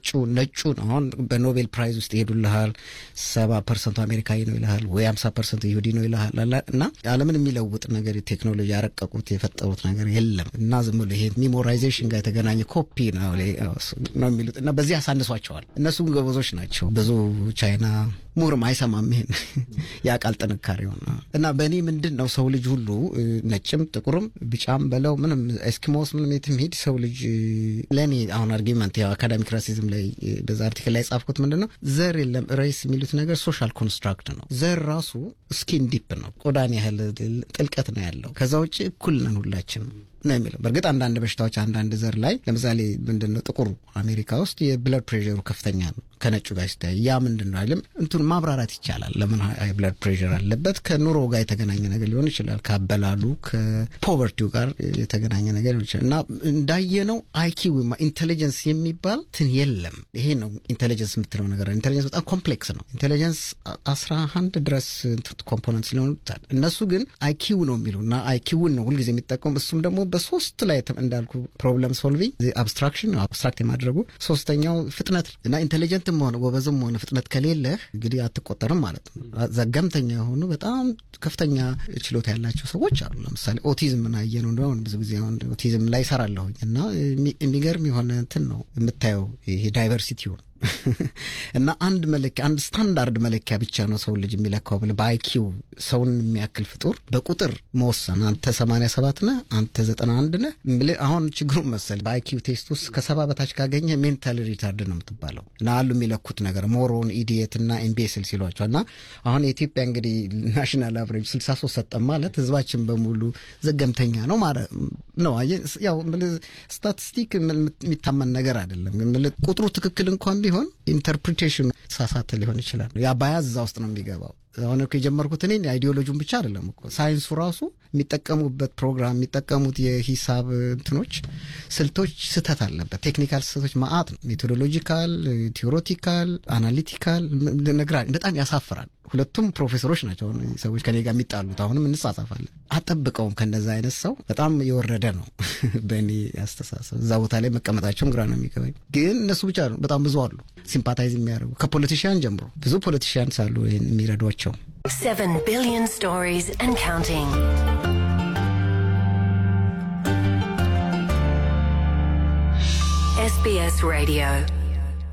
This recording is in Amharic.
ነጩ አሁን በኖቤል ፕራይዝ ውስጥ ይሄዱልሃል። ሰባ ፐርሰንቱ አሜሪካዊ ነው ይልሃል፣ ወይ ሀምሳ ፐርሰንቱ ይሁዲ ነው ይልሃል። እና ዓለምን የሚለውጥ ነገር ቴክኖሎጂ ያረቀቁት የፈጠሩት ነገር የለም እና ዝም ብሎ ይሄ ሚሞራይዜሽን ጋር የተገናኘ ኮፒ ነው ነው የሚሉት እና በዚህ ያሳንሷቸዋል። እነሱ ገበዞች ናቸው። ብዙ ቻይና ምሁርም አይሰማም ይሄን ያቃል ጥንካሬው እና በእኔ ምንድን ነው ሰው ልጅ ሁሉ ነጭም ጥቁርም ቢጫም በለው ምንም ኤስኪሞስ ምንም የትም ሄድ ሰው ልጅ ለእኔ አሁን አርጊመንት ያው አካዳሚክ ራሲዝም ላይ በዛ አርቲክል ላይ የጻፍኩት ምንድን ነው ዘር የለም ሬስ የሚሉት ነገር ሶሻል ኮንስትራክት ነው። ዘር ራሱ ስኪን ዲፕ ነው፣ ቆዳን ያህል ጥልቀት ነው ያለው። ከዛ ውጭ እኩል ነን ሁላችንም ነው የሚለው። በእርግጥ አንዳንድ በሽታዎች አንዳንድ ዘር ላይ ለምሳሌ ምንድን ነው ጥቁሩ አሜሪካ ውስጥ የብለድ ፕሬሩ ከፍተኛ ነው ከነጩ ጋር ሲታይ ያ ምንድን ነው አይልም እንቱን ማብራራት ይቻላል። ለምን ሃይ ብለድ ፕሬር አለበት? ከኑሮ ጋር የተገናኘ ነገር ሊሆን ይችላል። ከአበላሉ ከፖቨርቲው ጋር የተገናኘ ነገር ሊሆን ይችላል እና እንዳየነው አይኪው ኢንቴሊጀንስ የሚባል ትን የለም። ይሄ ነው ኢንቴሊጀንስ የምትለው ነገር። ኢንቴሊጀንስ በጣም ኮምፕሌክስ ነው። ኢንቴሊጀንስ አስራ አንድ ድረስ ኮምፖነንት ሊሆኑ ይታል። እነሱ ግን አይኪው ነው የሚሉ እና አይኪውን ነው ሁልጊዜ የሚጠቀሙ እሱም ደግሞ በሶስት ላይ እንዳልኩ ፕሮብለም ሶልቪንግ አብስትራክሽን አብስትራክት የማድረጉ ሶስተኛው ፍጥነት እና ኢንቴሊጀንትም ሆነ ጎበዝም ሆነ ፍጥነት ከሌለህ እንግዲህ አትቆጠርም ማለት ነው። ዘገምተኛ የሆኑ በጣም ከፍተኛ ችሎታ ያላቸው ሰዎች አሉ። ለምሳሌ ኦቲዝም ምናየ ነው እንደሆነ ብዙ ጊዜ አሁን ኦቲዝም ላይ ይሰራለሁኝ እና የሚገርም የሆነ እንትን ነው የምታየው ይሄ ዳይቨርሲቲውን እና አንድ መለኪያ አንድ ስታንዳርድ መለኪያ ብቻ ነው ሰው ልጅ የሚለካው ብለህ በአይኪው ሰውን የሚያክል ፍጡር በቁጥር መወሰን አንተ ሰማንያ ሰባት ነህ አንተ ዘጠና አንድ ነህ ብለህ አሁን ችግሩ መሰል በአይኪው ቴስት ውስጥ ከሰባ በታች ካገኘ ሜንታል ሪታርድ ነው የምትባለው እና አሉ የሚለኩት ነገር ሞሮን ኢዲየት እና ኢምቤስል ሲሏቸው እና አሁን የኢትዮጵያ እንግዲህ ናሽናል አቨሬጅ ስልሳ ሶስት ሰጠን ማለት ህዝባችን በሙሉ ዘገምተኛ ነው ማለት ነው። ያው ስታቲስቲክ የሚታመን ነገር አይደለም። ቁጥሩ ትክክል እንኳን ቢሆን ኢንተርፕሪቴሽኑ ሳሳተ ሊሆን ይችላል። ያ ባያዝ እዛ ውስጥ ነው የሚገባው። አሁን እኮ የጀመርኩት እኔ አይዲዮሎጂውን ብቻ አይደለም እኮ ሳይንሱ ራሱ የሚጠቀሙበት ፕሮግራም የሚጠቀሙት የሂሳብ እንትኖች ስልቶች ስህተት አለበት። ቴክኒካል ስህተቶች ማአት ነው። ሜቶዶሎጂካል፣ ቴዎሬቲካል፣ አናሊቲካል ነግራ በጣም ያሳፍራል። ሁለቱም ፕሮፌሰሮች ናቸው ሰዎች ከኔ ጋር የሚጣሉት። አሁንም እንጻጻፋለን። አጠብቀውም ከነዛ አይነት ሰው በጣም የወረደ ነው በእኔ አስተሳሰብ። እዛ ቦታ ላይ መቀመጣቸውም ግራ ነው የሚገባኝ። ግን እነሱ ብቻ ነው፣ በጣም ብዙ አሉ ሲምፓታይዝ የሚያደርጉ ከፖለቲሽያን ጀምሮ ብዙ ፖለቲሽያንስ አሉ ይህን የሚረዷቸው። Seven billion stories and counting. SBS Radio.